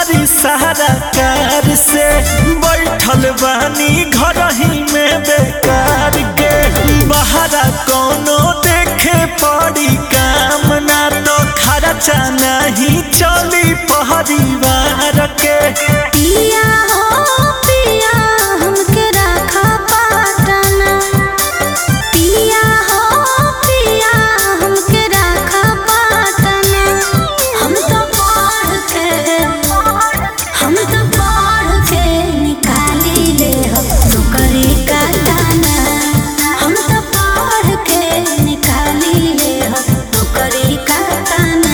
करी सहारा कार से बैठल बानी घर ही में बेकार के बहरा कोनो देखे पड़ी काम ना तो खर्चा नहीं चली परिवार के पिया हो पिया हमके राखा पाटना पिया हो पिया हमके राखा पाटना हम तो पढ़ के हम तो पढ़ के निकाली ले हम नौकरी का दाना हम तो पढ़ के निकाली ले हम नौकरी का दाना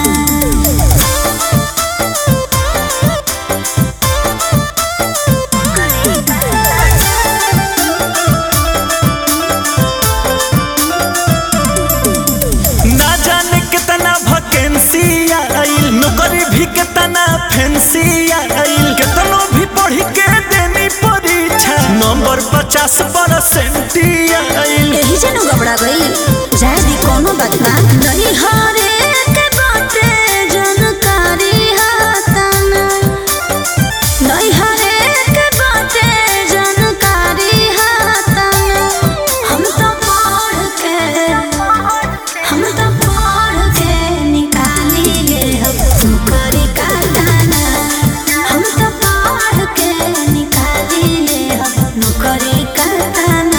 ना जाने कितना वैकेंसी आइल नौकरी भी कितना फैंसी आइल कितनो भी पढ़ के देनी परीक्षा नंबर पचास परसेंट आइल यही जनो घबरा गई जाए दी कोनो बात ना नहीं हारे के बाटे जानकारी हाताना नहीं हारे के बाटे जानकारी हाताना हम तो पढ़ के हम तो पढ़ के निकाली ले हम नौकरी का दाना हम तो पढ़ के निकाली ले हम नौकरी का दाना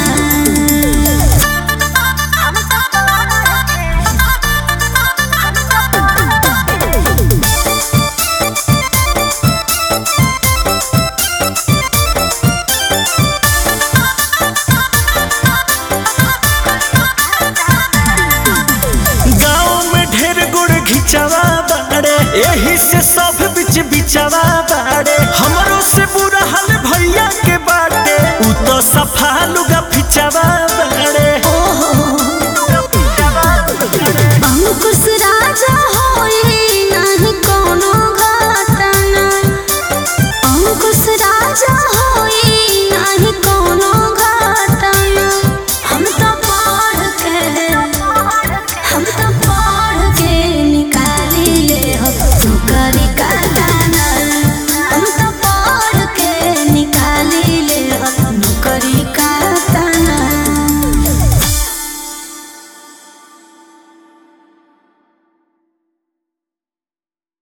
गाँव में ढेर गुड़ घिचवा बाड़े यही से सब बिच बिचवा बाड़े हमरो से बुरा हाल भैया के बाटे उ तो सफा लुगा फिचवा